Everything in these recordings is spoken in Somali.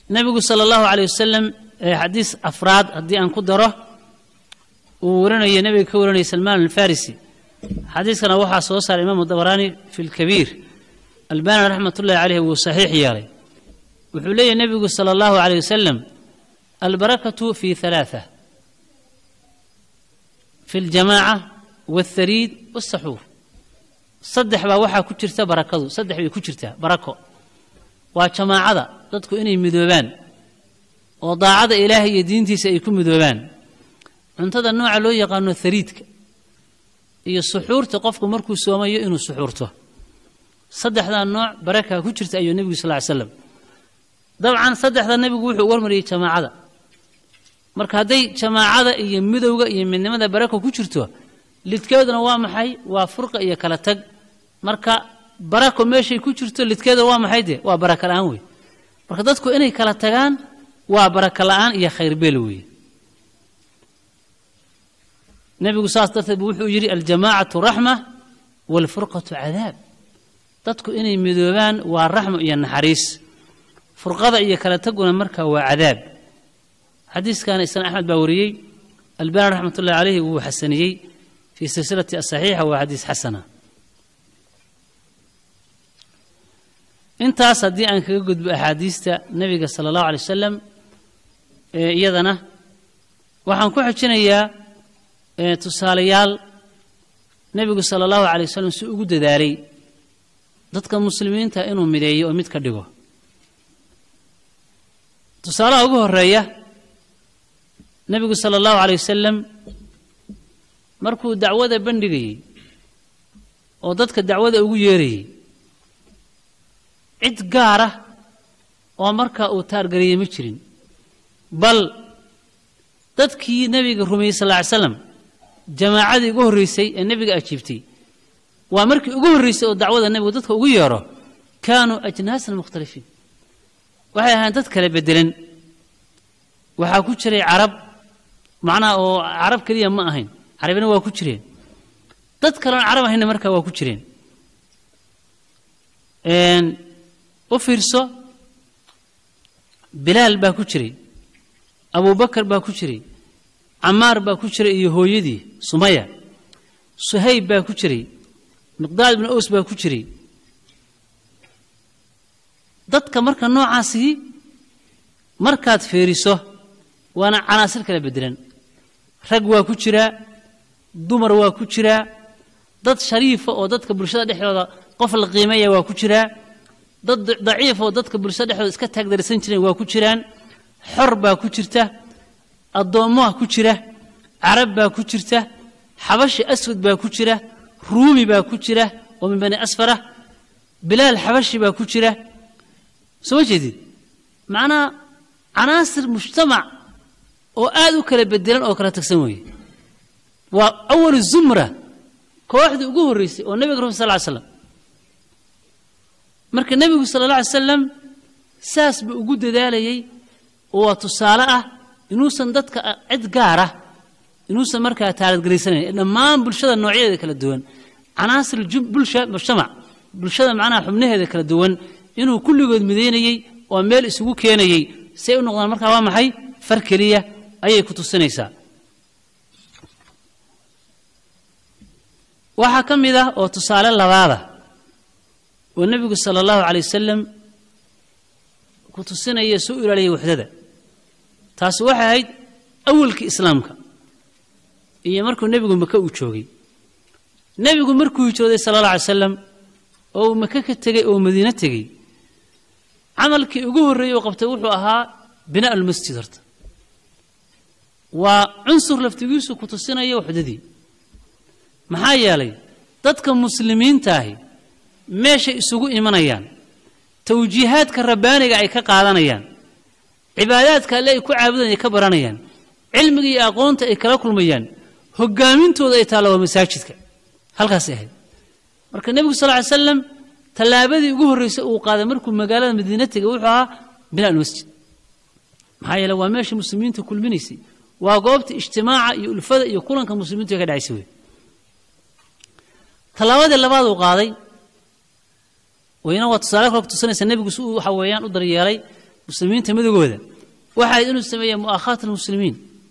nebigu sala allahu caleyh wasalam xadiis afraad haddii aan ku daro uu warinayo nebiga ka warinaya salmaan alfarisi xadiiskana waxaa soo saaray imaamu dabaraani fi lkabiir albani raxmat ullahi caleyh wuu saxiix yeelay wuxuu leeyahy nebigu sala allahu caleyh wasalam albarakatu fi halaatha fi ljamaaca wاlthariid wاsaxuur saddex baa waxaa ku jirta barakadu saddex bay ku jirtaa barako waa jamaacada dadku inay midoobaan oo daacada ilaahay iyo diintiisa ay ku midoobaan cuntada nooca loo yaqaano thariidka iyo suxuurta qofku markuu soomayo inuu suxuurto saddexdaa nooc barakaa ku jirta ayuu nebigu sal ly slam dabcan saddexda nebigu wuxuu warmariyey jamaacada marka hadday jamaacada iyo midowga iyo midnimada barako ku jirto lidkeeduna waa maxay waa furqa iyo kala tag marka barako meeshay ku jirto lidkeeduna waa maxay de waa baraka la-aan wey marka dadku inay kala tagaan waa baraka la-aan iyo khayrbeel weeye nebigu saas darteed bu wuxuu yidhi aljamaacatu raxma waalfurqatu cadaab dadku inay midoobaan waa raxmo iyo naxariis furqada iyo kala taguna marka waa cadaab xadiiskana isna axmed baa wariyey albani raxmat ullahi caleyhi wuu xasaniyey fii silsilati asaxiixa waa xadiis xasana intaas haddii aan kaga gudbo axaadiista nebiga sala allahu alay wasalam ee iyadana waxaan ku xojinayaa tusaalayaal nebigu sala allahu alay wasalam si ugu dadaalay dadka muslimiinta inuu mideeyo oo mid ka dhigo tusaalaha ugu horeeya nebigu sala allahu alay wasalam markuu dacwada bandhigayey oo dadka dacwada ugu yeerayey cid gaara oo markaa uu taargariyey ma jirin bal dadkii nebiga rumeeyey sal ly slam jamaacadii ugu horreysay ee nebiga ajiibtay waa markii ugu horreysay oo dacwada nebigu dadka ugu yeero kaanuu ajnaasan mukhtalifiin waxay ahayn dad kale bedelan waxaa ku jiray carab macnaha oo carab keliya ma ahayn carabina waa ku jireen dad kaleon carab ahayna markaa waa ku jireen u fiirso bilaal baa ku jiray abubakar baa ku jiray camaar baa ku jiray iyo hooyadii sumaya suhayb baa ku jiray miqdaad ibnu ows baa ku jiray dadka marka noocaasii markaad feeriso waana canaasir kala bedelan rag waa ku jiraa dumar waa ku jiraa dad shariifa oo dadka bulshada dhexdooda qof la qiimeeya waa ku jiraa dad daciif oo dadka bulshada dhexdooda iska taagdarsan jireen waa ku jiraan xor baa ku jirta addoommoha ku jira carab baa ku jirta xabashi aswad baa ku jira ruumi baa ku jira oo min bani asfara bilaal xabashi baa ku jira soo ma jeedid macnaha canaasir mujtamac oo aad u kala bedelan oo kala tagsan weeye waa awalu zumra kooxdii ugu horreysay oo nebiga rumi sal ly slam marka nebigu sala alla alay salam saas buu ugu dadaalayey oo waa tusaale ah inuusan dadka cid gaara inuusan markaa taaladgelaysanayn ee dhammaan bulshada noocyadeeda kala duwan canaasir bulsha mujtamac bulshada macnaha xubnaheeda kala duwan inuu kulligood midaynayey oo meel isugu keenayey say u noqdaan markaa waa maxay far keliya ayay ku tusinaysaa waxaa ka mid ah oo tusaale labaada oo nebigu sala allahu calay wasalam ku tusinaya soo ilaaliyay waxdada taasi waxay ahayd awalkii islaamka iyo markuu nebigu maka uu joogay nebigu markuu hijrooday sala alla alay salam oo uu maka ka tegey oo madiino tegey camalkii ugu horreeyey uu qabtay wuxuu ahaa binaa almasjid horta waa cunsur laftigiisu ku tusinaya waxdadii maxaa yeelay dadka muslimiintaahi meeshay isugu imanayaan tawjiihaadka rabbaaniga ay ka qaadanayaan cibaadaadka alle ay ku caabudayan ay ka baranayaan cilmiga iyo aqoonta ay kala kulmayaan hogaamintooda ay taalla waa masaajidka halkaasay ahayd marka nebigu sal ly slam tallaabadii ugu horreysay uu qaaday markuu magaalada madiina tegay wuxuu ahaa binaa almasjid maxaa yeele waa meesha muslimiinta kulminaysay waa goobta ijtimaaca iyo ulfada iyo kulanka muslimiintu ay ka dhacaysay wey tallaabadii labaad uu qaaday wayna waa tusaale kale ku tusinaysa nebigu si uu waxa weeyaan u daryeelay muslimiinta midogooda waxa ahayd inuu sameeya mu'aakhaat almuslimiin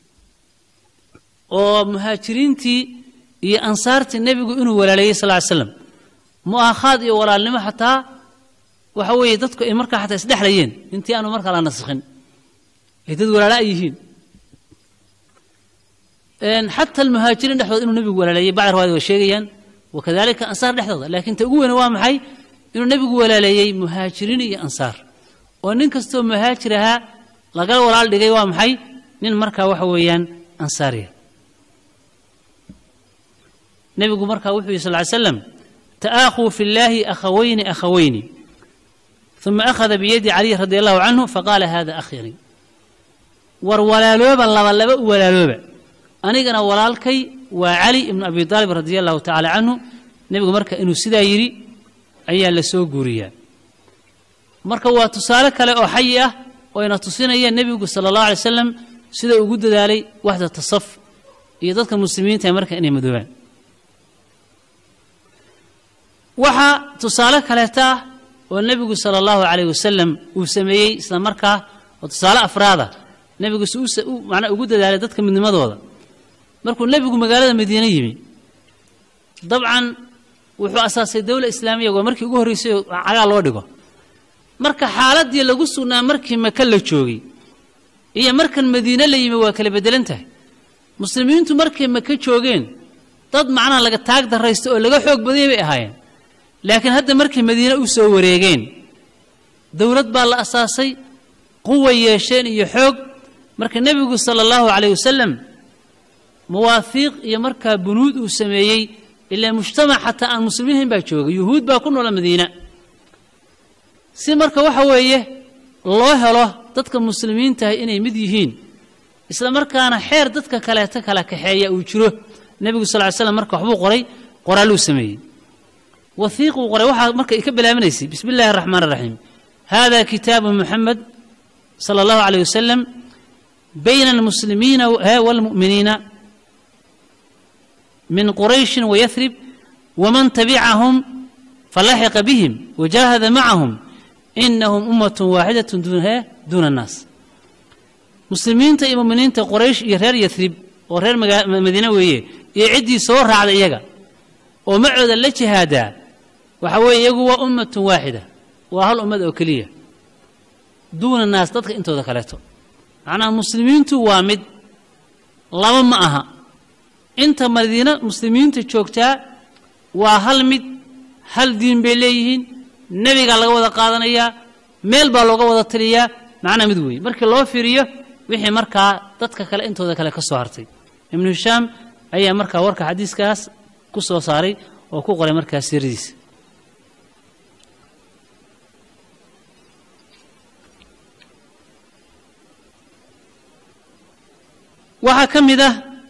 oo muhaajiriintii iyo ansaartii nebigu inuu walaaleeyey sal ly slam mu'aakhaad iyo walaalnimo xataa waxa weeye dadku ay markaa xataa isdhexlayeen intii aanu markaa la naskhin ay dad walaala ay yihiin xata almuhaajiriin dhexdooda inuu nebigu walaaleeyey bacd riwaayad way sheegayaan wakadalika ansaar dhexdooda laakiin ta ugu weyne waa maxay inuu nebigu walaaleeyey muhaajiriin iyo ansaar oo nin kastoo muhaajir ahaa laga walaal dhigay waa maxay nin markaa waxa weeyaan ansaariya nebigu markaa wuxuu yihi sal ly slam ta'aakhuu fi llaahi akhawayni akhawayni uma akhada biyadi caliy radi allahu canhu faqaala hada akhiri war walaalooba laba laba u walaalooba anigana walaalkay waa cali ibnu abi aalib radia allahu tacaala canhu nebigu marka inuu sidaa yidhi ayaa la soo guuriyaa marka waa tusaale kale oo xayi ah oo ina tusinaya nebigu sala allahu alay slam sida ugu dadaalay waxda tasaf iyo dadka muslimiinta marka inay madoobaan waxaa tusaale kaleeta ah oo nebigu sala allahu calayh wasalam uu sameeyey isla markaa oo tusaale afraada nebigu si manaa ugu dadaalay dadka midnimadooda markuu nebigu magaalada madiine yimi dabcan wuxuu asaasay dowla islaamiya waa markii ugu horreysay oo cagaa loo dhigo marka xaaladdii lagu sugnaa markii maka la joogay iyo markan madiine la yimi waa kala beddelan tahay muslimiintu markay maka joogeen dad macnaha laga taag darraysta oo laga xoog badanyay bay ahaayeen laakiin hadda markay madiine u soo wareegeen dowlad baa la asaasay quway yeesheen iyo xoog marka nebigu sala allahu calayh wasalam mawaafiiq iyo markaa bunuud uu sameeyey ilaa mujtamac xataa aan muslimiinhayn baa jooga yuhuud baa ku noola madiina si marka waxa weeye loo helo dadka muslimiintahay inay mid yihiin isla markaana xeer dadka kaleeta kala kaxeeya uu jiro nebigu sal ly slam marka waxbuu qoray qoraaluu sameeyey wahiiquu qoray waxaa marka ka bilaabanaysay bismi illahi araxmaan araxiim hada kitaabu muxamed sala allahu calayh wasalam bayna almuslimiina waalmu'miniina min qurayshin wayathrib waman tabicahum falaxiqa bihim wajaahada macahum inahum ummatun waaxidatun duuna annaas muslimiinta iyo muminiinta qoraysh iyo reer yathrib oo reer madiine weeye iyo ciddii soo raacda iyaga oo macooda la jihaadaa waxa weeye iyagu waa ummatun waaxida waa hal ummad oo keliya duuna naas dadka intooda kaleeto macnaha muslimiintu waa mid laba ma aha inta madiina muslimiinta joogtaa waa hal mid hal diin bay leeyihiin nebigaa laga wada qaadanayaa meel baa looga wada taliyaa macnaa mid weeye markii loo fiiriyo wixii markaa dadka kale intooda kale ka soo hartay ibnu hishaam ayaa markaa warka xadiiskaas ku soo saaray oo ku qoray markaa siiradiisa waxaa ka mid ah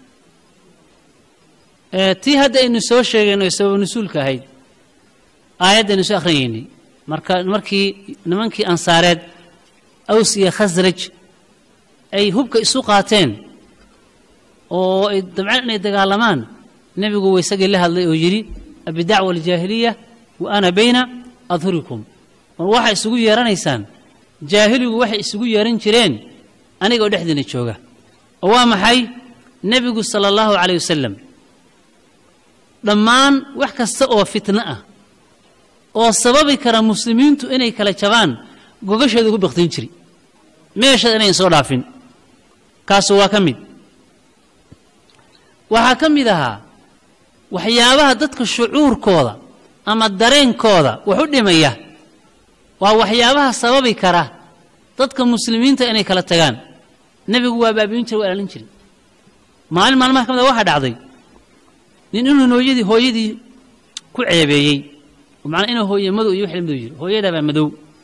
tii hadda aynu soo sheegayno ee sabab nusuulka ahayd aayaddaynu soo akhriyaynay marka markii nimankii ansaareed aws iyo khasraj ay hubka isu qaateen oo ay dabceen inay dagaalamaan nebigu wa isagii la hadlay oo yidhi abidacwa aljaahiliya wa ana bayna adhurikum war waxay isugu yeeranaysaan jaahiligu waxay isugu yeeran jireen anigoo dhexdiina jooga oo waa maxay nebigu sala allahu calayh wasalam dhammaan wax kasta oo fitno ah oo sababi kara muslimiintu inay kala jabaan gogashooda ku baktin jiri meeshaad inayn soo dhaafin kaasu waa ka mid waxaa ka mid ahaa waxyaabaha dadka shucuurkooda ama dareenkooda wax u dhimaya waa waxyaabaha sababi kara dadka muslimiinta inay kala tagaan nebigu waa baabi'in jira waa ilaalin jiray maalin maalmaha ka mid a waxaa dhacday nin inuu hooyadii hooyadii ku ceebeeyey macnaa inuu hooye madow iyo wixii madow yiri hooyadaabaa madow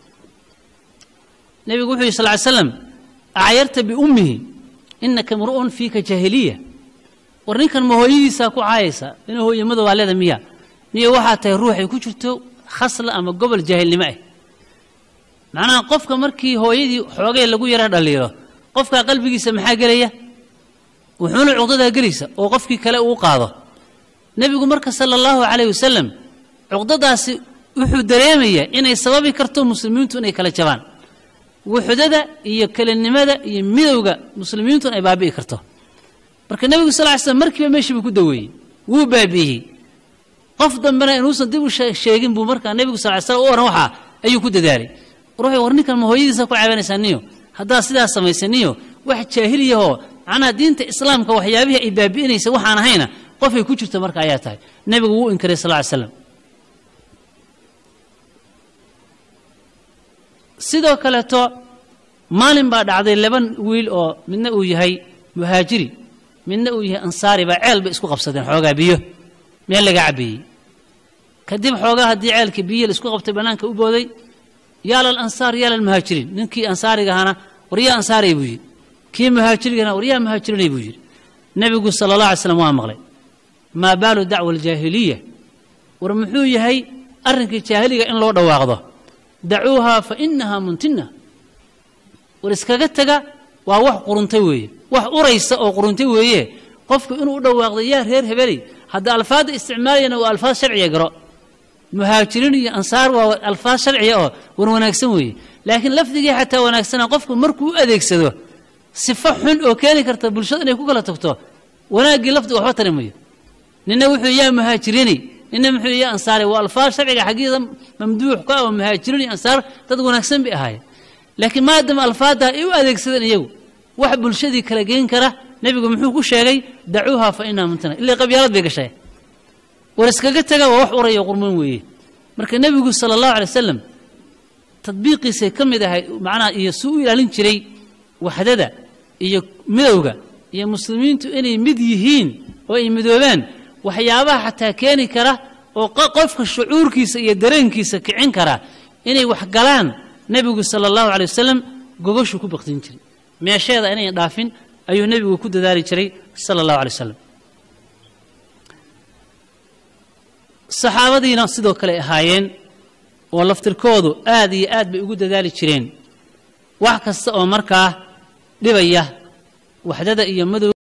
nebigu wuxuu yidhi sal ly slam acyarta biummihi inaka mru'un fiika jaahiliya war ninkan ma hooyadiisaa ku caayaysa inuu hooye madow aa leeda miya miya waxaa tahay ruux ay ku jirto khasla ama gobol jaahilnimo ah macnaha qofka markii hooyadii xoogay lagu yara dhaliilo qofkaa qalbigiisa maxaa gelaya wuxuuna cuqdadaa gelaysa oo qofkii kale uu qaado nebigu marka sala allahu calayh wasalam cuqdadaasi wuxuu dareemayaa inay sababi karto muslimiintu inay kala jabaan wuxdada iyo kelinimada iyo midowga muslimiintun ay baabi'i karto marka nebigu sal ly slam markiiba meeshii buu ku daweeyey wuu baabi'iyey qof dambena inuusan dib u sheegin buu markaa nebigu sal ly slam u oran waxaa ayuu ku dadaalay ruuxii war ninkan ma hooyadiisa ku caabanaysaa niyo haddaad sidaas samaysa niyo wax jaahiliyahoo macnaha diinta islaamka waxyaabihii ay baabi'inaysa waxaan ahayna qofay ku jirta marka ayaa tahay nebigu wuu inkaray sal ly slam sidoo kaleeto maalin baa dhacday laba wiil oo midna uu yahay muhaajiri midna uu yahay ansaari baa ceel bay isku qabsadeen xoogaa biyo meel laga cabbeeyey kadib xoogaa haddii ceelkii biyo la isku qabtay bannaanka u booday yaala alansaar yaala almuhaajiriin ninkii ansaarigahana waryaa ansaaray buu yidhi kii muhaajirigahana waryaa muhaajirinay buu yidhi nebigu sala allah alay slam waa maqlay maa baalu dacwa aljaahiliya war muxuu yahay arrinkii jaahiliga in loo dhawaaqdo dacuuhaa fa inahaa muntina war iskaga tega waa wax quruntay weeye wax uraysa oo quruntay weeye qofku inuu u dhawaaqdo yaa reer hebeley hadda alfaadda isticmaalayana waa alfaad sharciya garo muhaajiriin iyo ansaar waa alfaad sharciya oo war wanaagsan weeye laakiin lafdigii xataa wanaagsana qofku markuu u adeegsado sifo xun oo keeni karta bulshada inay ku kala tagto wanaaggii lafdiga waxba tari mayo nina wuxuu yaa muhaajiriinay nina muxuu yaa ansaaray waa alfaad sharciga xaggiida mamduux ka ah oo muhaajiriin iyo ansaar dad wanaagsan bay ahaayeen laakiin maadaama alfaadda ay u adeegsadeen iyagu wax bulshadii kala geyn kara nebigu muxuu ku sheegay dacuuha fa inaha muntina ilaa qabyaalad bay gashay war iskaga taga waa wax uraya qurmoon weeye marka nebigu sala allahu alay wasalam tadbiiqiisay ka mid ahay macnaha iyo suu u ilaalin jiray waxdada iyo midowga iyo muslimiintu inay mid yihiin oo ay midoobaan waxyaabaha xataa keeni kara oo qofka shucuurkiisa iyo dareenkiisa kicin kara inay wax galaan nebigu sala allahu alay wasalam gogoshu ku baktin jiray meesheeda inayn dhaafin ayuu nebigu ku dadaali jiray sala allahu alay wasalam saxaabadiina sidoo kale ahaayeen oo laftirkoodu aad iyo aad bay ugu dadaali jireen wax kasta oo markaa dhibaya waxdada iyo madow